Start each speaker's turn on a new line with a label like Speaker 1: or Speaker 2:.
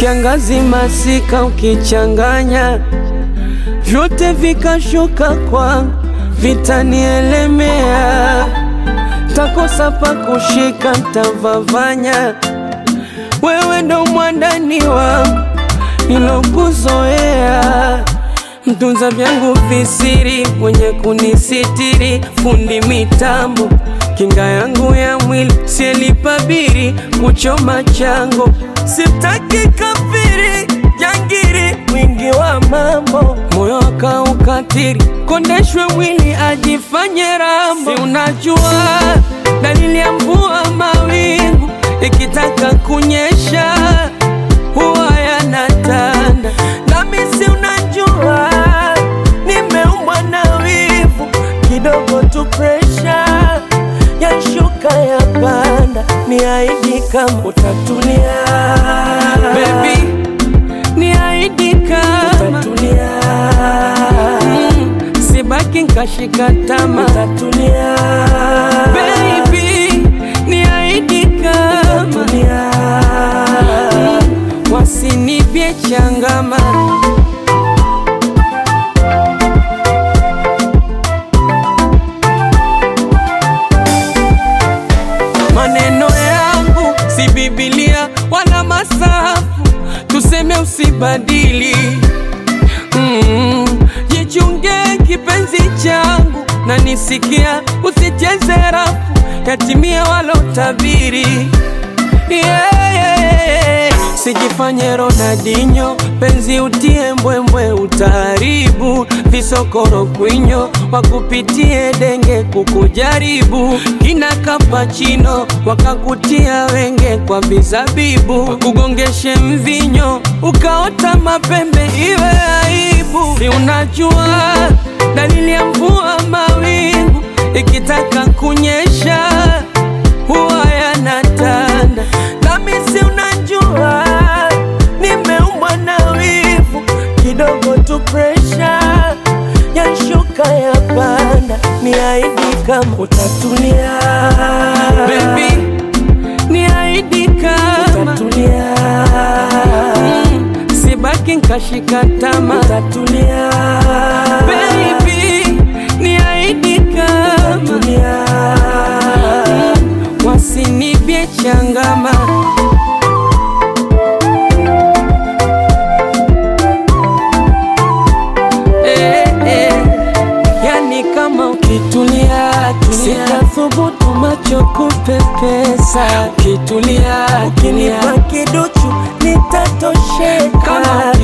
Speaker 1: kiangazi, masika ukichanganya vyote vikashuka kwangu, vitanielemea, takosa pa kushika, ntavavanya. Wewe ndo mwandani wangu nilokuzoea, mtunza vyangu visiri, mwenye kunisitiri, fundi mitambo, kinga yangu ya mwili, sielipabiri kuchoma chango, sitaki kafiri jangiri, mwingi wa mambo, moyo akaukatiri, kondeshwe mwili ajifanye rambo. Si unajua dalili ya mvua, mawingu ikitaka kunyesha huwa yanatanda, nami si unajua nimeumbwa na wivu, kidogo tu presha yashuka ya panda, niahidi kama utatulia baby, niahidi kama
Speaker 2: Utatulia,
Speaker 1: mm, sibaki nkashika tama
Speaker 2: utatulia,
Speaker 1: baby, niahidi kama
Speaker 2: utatulia.
Speaker 1: mm, wasinipye changama maneno yangu si Biblia wala masafu, tuseme usibadili. Mm, jichunge kipenzi changu na nisikia, usicheze rafu yatimia walotabiri. Yeah, yeah, yeah. Sijifanye Ronaldinho, penzi utie mbwembwe, utaharibu visokoro kwinyo, wakupitie denge kukujaribu, kina kapachino wakakutia wenge kwa vizabibu, wakugongeshe mvinyo ukaota mapembe, iwe aibu. Si unajua dalili ya mvua, mawingu ikitaka kunyesha huwa yanatanda, nami si unajua nimeumbwa na wivu, kidogo tu presha yashuka ya panda, niahidi kama
Speaker 2: Utatulia,
Speaker 1: baby, niahidi kama
Speaker 2: utatulia,
Speaker 1: mm, sibaki nkashika tama
Speaker 2: utatulia,
Speaker 1: baby, niahidi kama
Speaker 2: utatulia.
Speaker 1: wasinipye changama eh, eh, yani kama ukitulia tulia,
Speaker 2: Sitathubutu macho kupepesa,
Speaker 1: ukitulia tulia,
Speaker 2: ukinipa kiduchu nitatosheka.
Speaker 1: kama